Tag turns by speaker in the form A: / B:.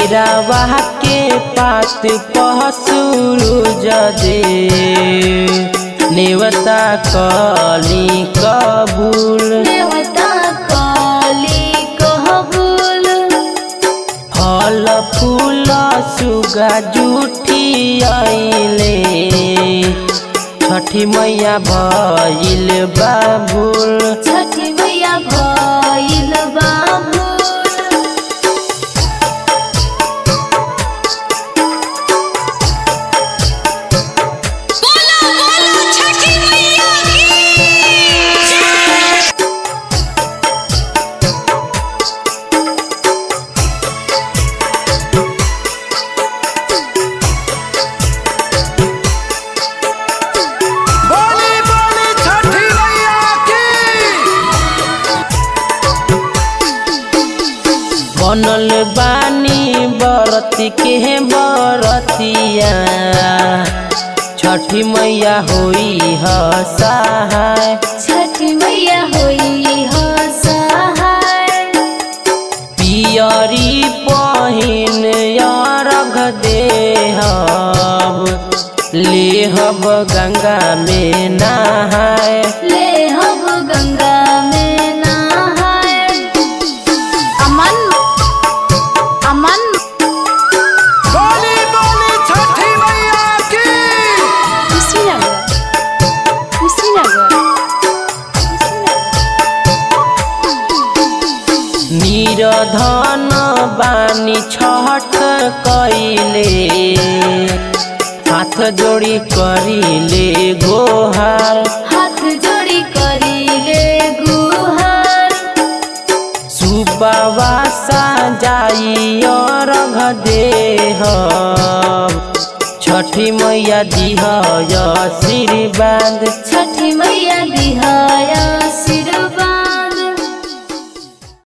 A: केरावा के पात पहसुरु जदे नेवता कली कबूल
B: देवता काली कहबुल
A: फल फूल सुगा जुठी आइले छठी मैया भइल बाबुल
B: छठी मैया भइल बाबुल
C: बोलो बोलो छठी मैया की जय
D: बोली बोली छठी मैया की
A: बनल बानी बरती के बरतिया छठी मैया होई ह सहाय
B: छठी मैया होई हो सहाय
A: पियरी पहिन अरघ देहब लेहब गंगा में नहाय
B: ले हब गंगा में नहाय अमन अमन
D: बोली बोली छठी मैया की
B: कुशीनगर कुशीनगर
A: निरधन बानी छठ कैले हाथ जोड़ी करिले गोहार
B: हाथ जोड़ी करीले गुहार
A: सुपवासा जाई अर्घ देह छठी मैया दिह आशीर्वाद
B: छठी मैया दिहाया आशीर्वाद